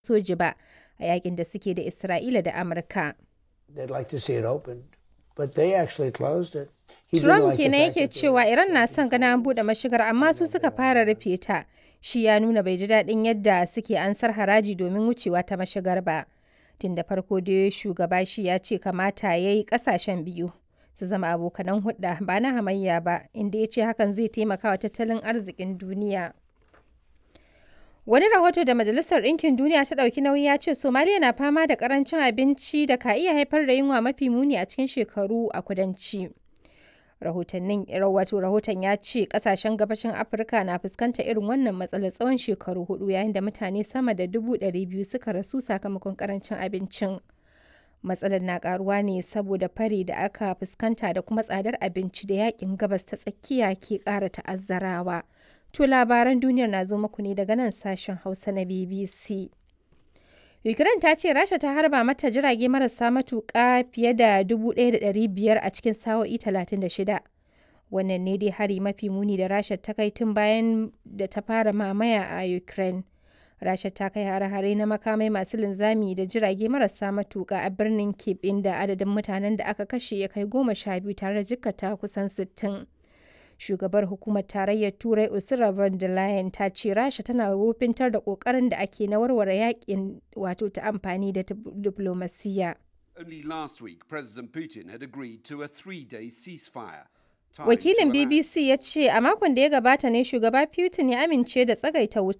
soji ba a yakin da suke da Isra'ila da Amurka. They'd like to see it opened, but they actually closed it. He didn't Trump like the kenan fact yake that they- cewa Iran na son gana an buɗe mashigar amma su suka fara rufe ta. Shi ya nuna bai ji daɗin yadda suke ansar haraji domin wucewa ta mashigar ba. Tun da farko dai shugaba shi ya ce kamata ya yi ƙasashen biyu su zama abokanan hulɗa ba na hamayya ba inda ya ce hakan zai taimaka wa tattalin arzikin duniya. Wani rahoto da Majalisar Ɗinkin Duniya ta ɗauki nauyi ya ce Somaliya na fama da ƙarancin abinci da ka iya haifar da yunwa mafi muni a cikin shekaru a kudanci. Rahotannin wato rahoton ya ce ƙasashen gabashin Afirka na fuskanta irin wannan matsalar tsawon shekaru hudu yayin da mutane sama da dubu ɗari biyu suka rasu sakamakon ƙarancin abincin. Matsalar na ƙaruwa ne saboda fari da aka fuskanta da kuma tsadar abinci da yakin gabas ta tsakiya ke ƙara ta'azzarawa. To labaran duniyar na zo muku ne daga nan sashen Hausa na BBC. Ukraine ta ce Rasha ta harba mata jirage marasa matuƙa fiye da 1,500 a cikin sa'o'i 36. Wannan ne dai hari mafi muni da Rasha ta kai tun bayan da ta fara mamaya a Ukraine. Rasha ta kai hare-hare na makamai masu linzami da jirage marasa matuƙa a birnin Kyiv inda adadin mutanen da aka kashe ya kai goma sha biyu tare da jikkata kusan sittin. shugabar hukumar tarayyar turai ursula von der leyen ta ce rasha tana wofintar da kokarin da ake na warware yakin wato ta amfani da diplomasiya Only last week, President Putin had agreed to a three day ceasefire. tied wakilin to Iran. bbc ya ce a makon da ya gabata ne shugaba putin ya amince da tsagaita wuta